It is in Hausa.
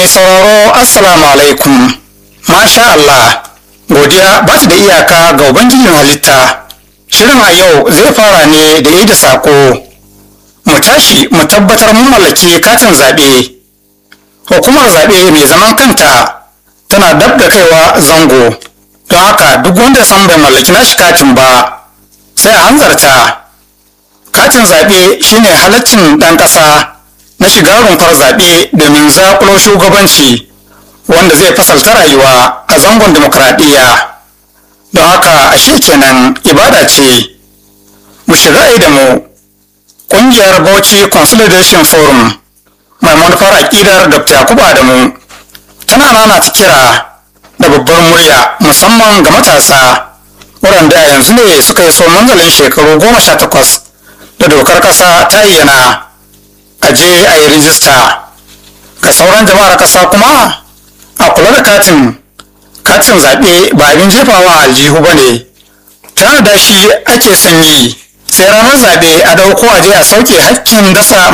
Mai sauraro Assalamu alaikum. Masha Allah, godiya ba ta da iyaka ga Ubangijin halitta. Shirin a yau zai fara ne da yi da saƙo. Mu tashi mu tabbatar mun mallaki katin zaɓe. Hukumar zaɓe mai zaman kanta tana dab da kaiwa zango. Don haka duk wanda san bai mallaki nashi katin ba, sai a hanzarta. Katin zaɓe shine halaccin ɗan ƙasa na shiga rumfar zaɓe domin zaƙulo shugabanci wanda zai fasalta rayuwa a zangon demokradiyya don haka ashe kenan ibada ce mu shiga da mu ƙungiyar bauchi consolidation forum mai manufar aƙidar dr yakubu adamu tana nana ta kira da babbar murya musamman ga matasa waɗanda a yanzu ne suka yi so manzalin shekaru goma sha takwas da dokar ƙasa ta ayyana a je a yi rijista ga sauran jama'ar ƙasa kuma a kula da katin katin zaɓe ba abin jefawa a aljihu ba ne tana da shi ake son yi sai ranar zaɓe a ɗauko a je a sauke hakkin dasa